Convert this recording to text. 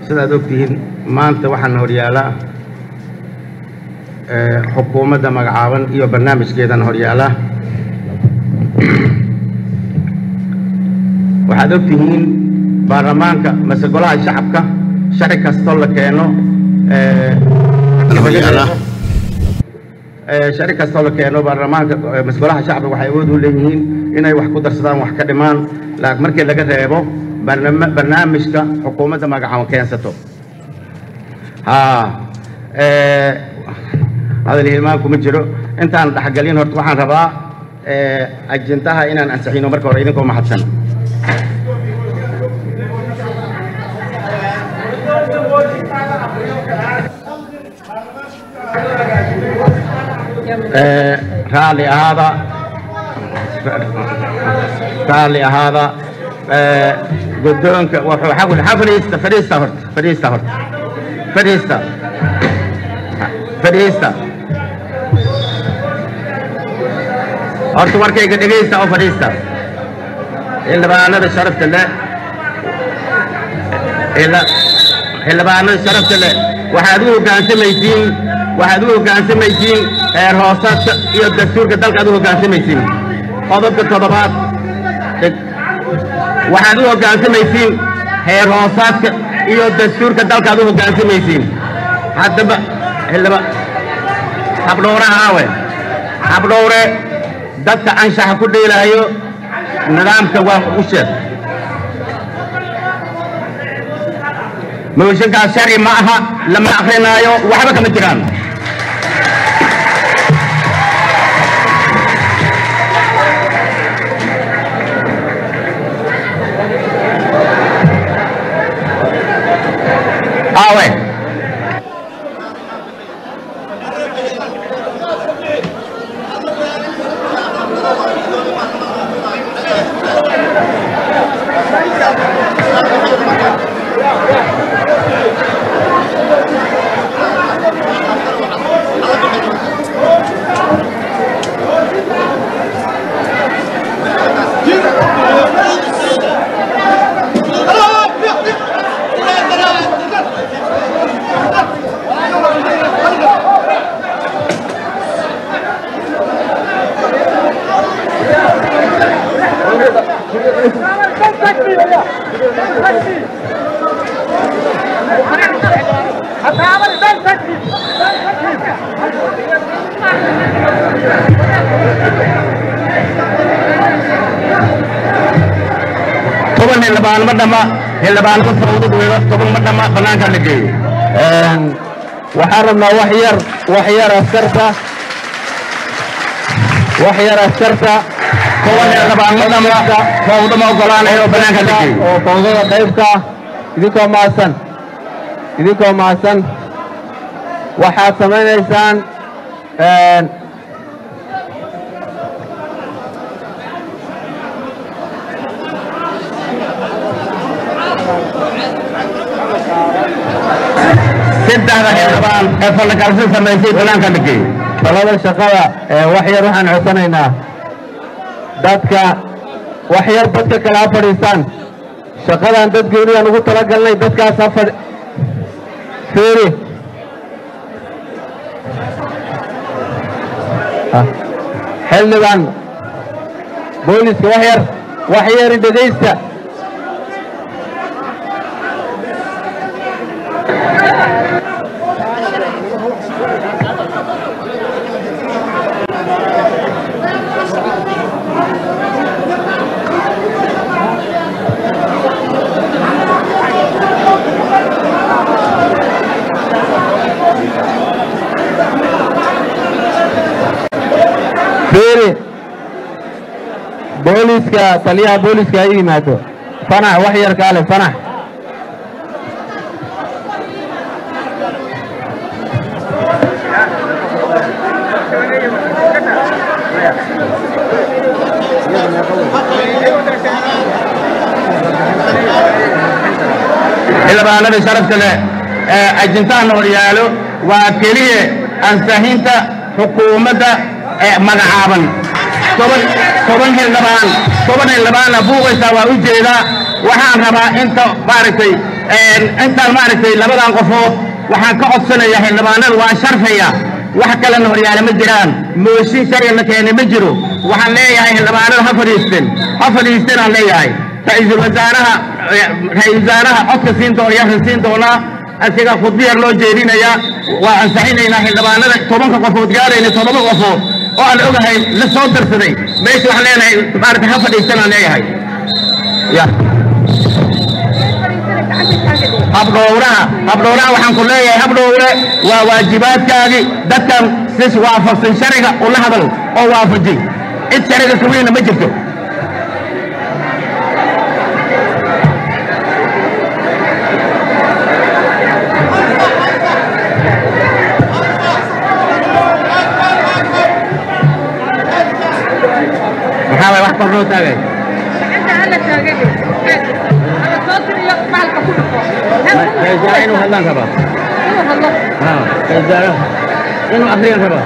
sidaad ogtihiin maanta waxaana horyaalaa xukuumadda magacaaban iyo barnaamijkeedana horyaala waxaad ogtihiin baarlamaanka mase golaha shacabka sharci kastoo la keeno sharci kastoo la keeno baarlamaanka mase golaha shacabka waxay awood u leeyihiin inay wax ku darsadaan wax ka dhimaan markii laga reebo barnaamijka xukuumadda magacaaban keensato ha hadal hilmaan kuma jiro intaan dhexgelin horta waxaan rabaa ajintaha inaan ansixino marka hore idinkoo mahadsan raalli ahaada raalli ahaada guddoonka wuxuu xaqul ha fadhiista fadhiista horta fadhiista horta fadhiista fadhiista horta warkayga dhegaysta oo fadhiista xildhibaanada sharafta leh xildhibaanada sharafta leh waxaad u hoggaansamaysiin waxaad u hoggaansamaysiin heer hoosaadka iyo dastuurka dalka aad u hoggaansamaysiin qodobka toddobaad waxaad u hoggaansamaysiin heer hoosaadka iyo dastuurka dalka aad u hoggaansamaysiin haddaba xildhiba habdhowraha awe habdhowre dadka anshaxa ku dheelaayo nidaamka waa u sheeg mooshinkaas sharci ma aha lama akrinaayo waxba kama jiraan awe toban xildhibaan ma dhama xildhibaan ku fawdad weedo toban ma dhama bannaanka la geeyo waxaan rabnaa wax yar wax yar askarta wax yar askarta toban xildhibaan ma dhama fawdo ma ogolaanayo bannaanka la geeyo oo fawdada qaybka idinkoo mahadsan idinkoo mahadsan waxaad samaynaysaan saddexda xildhibaan ee fallakalsi samaysay bannaanka la geeyo talada shaqada ee wax yar waxaan codsanaynaa dadka wax yar dadka kale ha fadhiistaan shaqadan dad gooniyaan ugu talagalnay dadkaas ha fadhi fiiri xildhibaan booliska wax yar wax yari dhegaysta fiiri booliska taliyaha booliska ha yimaado fanax wax yar kaale fanax xildhibaanada sharafta leh ee ajintaha horyaalo waa keliya ansaxinta xukuumadda ee magacaaban toban toban xildhibaan toban xildhibaanna buuqaysaa waa u jeedaa waxaan rabaa inta maaragtay intaan maaragtay labadan qofood waxaan ka codsanayaa xildhibaanada waan sharfaya wax kalena horyaale ma jiraan mooshin sharci la keenay ma jiro waxaan leeyahay xildhibaanada ha fadhiisten ha fadhiisten aan leeyahay ra-iisul wasaaraha ra-iisul wasaaraha codka siin doona yarka siin doonaa asiga khudbi yar loo jeedinayaa waa ansaxinaynaa xildhibaanada tobanka qofood gaarayna todoba qofood oo aan ogahay la soo darsaday meesha waxaan leenahay maaragtay ha fadhiisten aan leeyahay ya habdhowraha habdhowraha waxaan ku leeyahay habdhowre waa waajibaadkaagii dadkan sis waafaqsan shariga ula hadal oo waafaji cid shariga kuwiina ma jirto maxaa waay wax kor loo taagay ra-isul inuu hadlaan rabaa ha ra-isul inuu akriyan rabaa